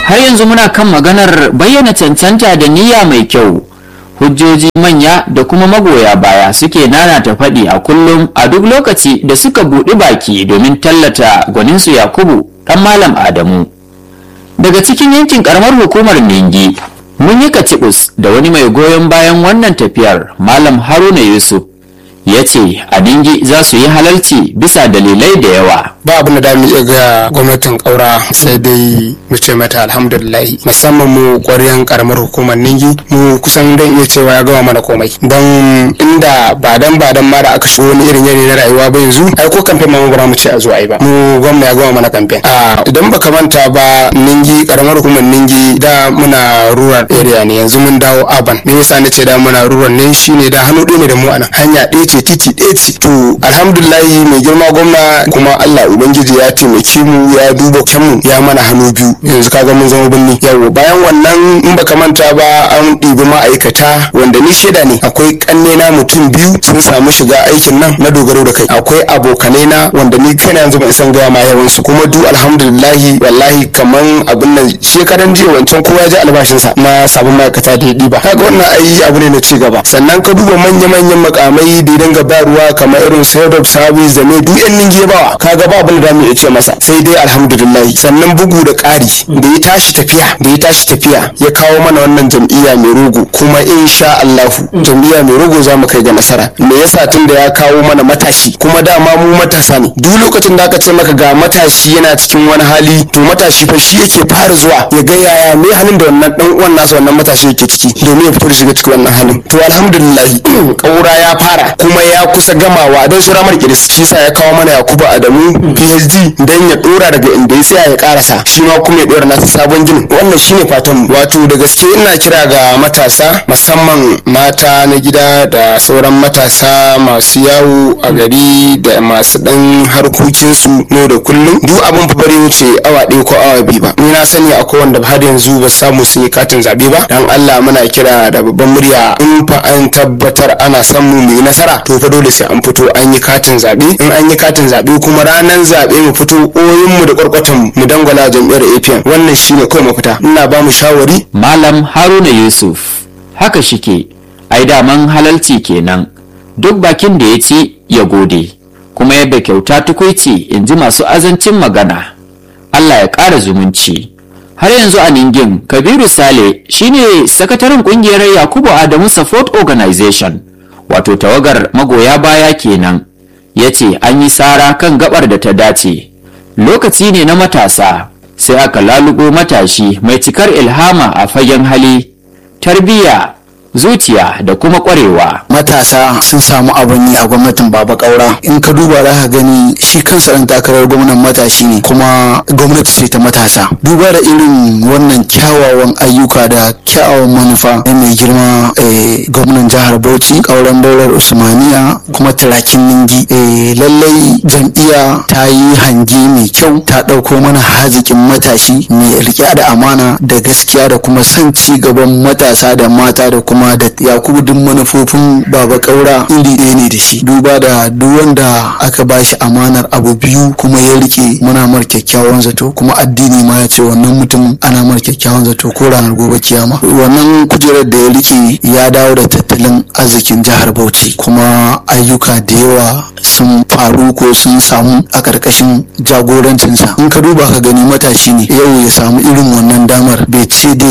har yanzu muna kan maganar bayyana cancanta da niyya mai kyau hujjoji manya da kuma magoya baya suke nanata faɗi a kullum a duk lokaci da suka buɗi baki domin tallata gwaninsu yakubu ɗan malam adamu daga cikin yankin karamar hukumar ningi mun yi kacibus da wani mai goyon bayan wannan tafiyar malam haruna yusuf ya ce a ningi za su yi halalci bisa dalilai da yawa ba abin da mu iya ga gwamnatin kaura sai dai mu ce mata alhamdulillah musamman mu ƙwaryan karamar hukumar ningi mu kusan dan iya cewa ya gama mana komai don inda ba dan ba dan ma da aka shigo wani irin yanayi na rayuwa ba yanzu ai ko kamfen ma ba mu ce a zo ai ba mu gwamna ya gama mana kamfen a idan baka manta ba ningi karamar hukumar ningi da muna rural area ne yanzu mun dawo urban me yasa nace da muna rural ne shine da hannu ɗaya ne da mu anan hanya ɗaya ce titi ɗaya ce to alhamdulillah mai girma gwamna kuma Allah ubangiji ya taimake mu ya duba mu ya mana hannu biyu yanzu kaga mun zama birni yawo bayan wannan in baka manta ba an ɗibi ma'aikata wanda ni shaida ne akwai kanne na mutum biyu sun samu shiga aikin nan na dogaro da kai akwai abokanai na wanda ni kaina yanzu ban san gaya ma yawan su kuma du alhamdulillahi wallahi kaman abin nan shekaran jiya wancan kowa ya ji albashinsa na sabon ma'aikata da ya ɗiba kaga wannan ai abu ne na ci gaba sannan ka duba manya-manyan makamai da ya dinga ba ruwa kamar irin head of service da ne duk yan ninge bawa kaga ba abin da mu iya ce masa sai dai alhamdulillah sannan bugu da ƙari da ya tashi tafiya da ya tashi tafiya ya kawo mana wannan jam'iyya mai rogo kuma insha Allahu jam'iyya mai rogo za mu kai ga nasara me yasa tun da ya kawo mana matashi kuma dama mu matasa ne duk lokacin da aka ce maka ga matashi yana cikin wani hali to matashi fa shi yake fara zuwa ya ga yaya me halin da wannan dan uwan nasa wannan matashi yake ciki domin ya fito da shiga cikin wannan halin to alhamdulillah kaura ya fara kuma ya kusa gamawa don sura mar kiris shi sa ya kawo mana Yakubu Adamu PhD dan ya dora daga inda ya tsaya ya karasa shi ma kuma ya dora nasa sabon ginin wannan shine fatan wato da gaske ina kira ga matasa musamman mata na gida da sauran matasa masu yawo a gari da masu dan harkokinsu no da kullum duk abin fa bari wuce awa ɗaya ko awa biyu ba ni na sani akwai wanda har yanzu ba samu sun yi katin zabe ba dan Allah muna kira da babban murya in fa an tabbatar ana son mu mu yi nasara to fa dole sai an fito an yi katin zabe in an yi katin zabe kuma ranar zabe mu fito oyin mu da kwarkwatan mu dangwala jam'iyyar APM wannan shine kawai mafita ina ba mu shawari malam haruna yusuf haka shike ai daman halalci kenan duk bakin da ya ci ya gode kuma yadda kyauta tukuici in ji masu azancin magana allah ya ƙara zumunci har yanzu a ningin kabiru sale shine sakataren kungiyar yakubu adamu support organization wato tawagar magoya baya kenan ya ce an yi tsara kan gabar da ta dace lokaci ne na matasa sai aka lalubo matashi mai cikar ilhama a fagen hali tarbiyya zuciya da kuma kwarewa matasa sun samu abin yi a gwamnatin baba kaura in ka duba za ka gani shi kansa ɗan takarar gwamnan matashi ne kuma gwamnati ce ta matasa duba da irin wannan kyawawan ayyuka da kyawawan manufa na mai girma gwamnan jihar bauchi kauran daular usmaniya kuma turakin ningi lallai jam'iyya ta yi hange mai kyau ta ɗauko mana hazikin matashi mai riƙe da amana da gaskiya da kuma son ci gaban matasa da mata da kuma da yakubu duk manufofin baba kaura iri ɗaya ne da shi duba da duk wanda aka ba shi amanar abu biyu kuma ya rike muna mar kyakkyawan zato kuma addini ma ya ce wannan mutumin ana mar kyakkyawan zato ko ranar gobe kiyama wannan kujerar da ya rike ya dawo da tattalin arzikin jihar bauchi kuma ayyuka da yawa sun faru ko sun samu a ƙarƙashin jagorancinsa in ka duba ka gani matashi ne yau ya samu irin wannan damar bai ce da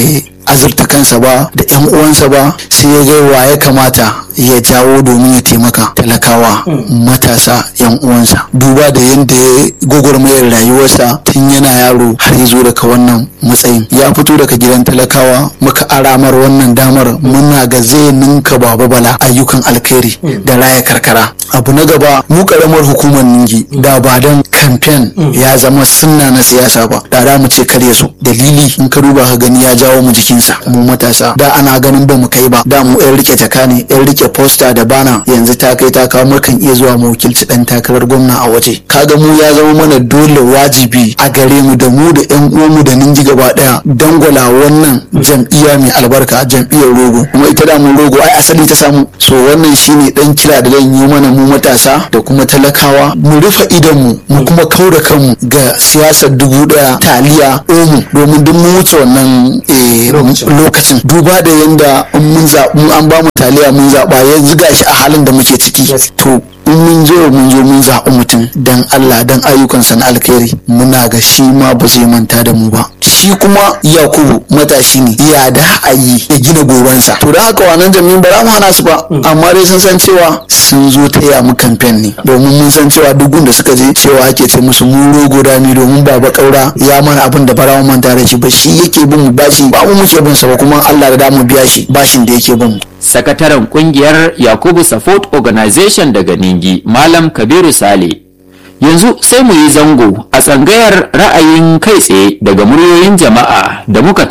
azurta kansa ba da yan uwansa ba sai ya ga wa ya kamata ya jawo domin ya taimaka talakawa matasa yan uwansa duba da yadda ya gwagwarmayar rayuwarsa tun yana yaro har ya zo daga wannan matsayin ya fito daga gidan talakawa muka aramar wannan damar muna ga zai ninka baba bala ayyukan alkhairi da raya karkara abu na gaba mu karamar hukumar ningi da ba don kamfen ya zama sunna na siyasa ba da da mu ce kare su dalili in ka duba ka gani ya jawo mu jikinsa mu matasa da ana ganin ba mu kai ba da mu yan rike jaka ne yan rike posta da bana yanzu ta kai ta kawo mukan iya zuwa mu wakilci dan takarar gwamna a waje kaga mu ya zama mana dole wajibi a gare mu da mu da yan uwanmu da ninji gaba daya dangwala wannan jam'iyya mai albarka jam'iyyar rogo kuma ita da mu rogo ai asali ta samu so wannan shine dan kira da zan yi mana mu matasa da kuma talakawa mu rufe idan mu mu kuma kaura kanmu ga siyasar dubu daya taliya omu domin duk mun wuce wannan eh, lokacin duba da yanda in mun zaɓi an ba mu taliya mun zaɓa ya ziga shi a halin da muke ciki to in mun zo mun zo mun zaɓi mutum dan Allah dan ayyukansa na alkhairi muna ga shi ma ba zai manta da mu ba shi kuma yakubu matashi ne ya da a yi ya gina gobansa to da haka wannan jami'in ba za mu hana su ba amma dai sun san cewa sun zo taya mu kamfen ne domin mun san cewa duk da suka je cewa ake ce musu mu rogo ne domin baba kaura ya mana abin da bara mu manta da shi ba shi yake bin mu bashi ba mu muke bin sa ba kuma Allah da mu biya shi bashin da yake bin mu sakataren kungiyar yakubu support organization daga ningi malam kabiru sale yanzu sai mu yi zango a tsangayar ra'ayin kai tsaye daga muryoyin jama'a da muka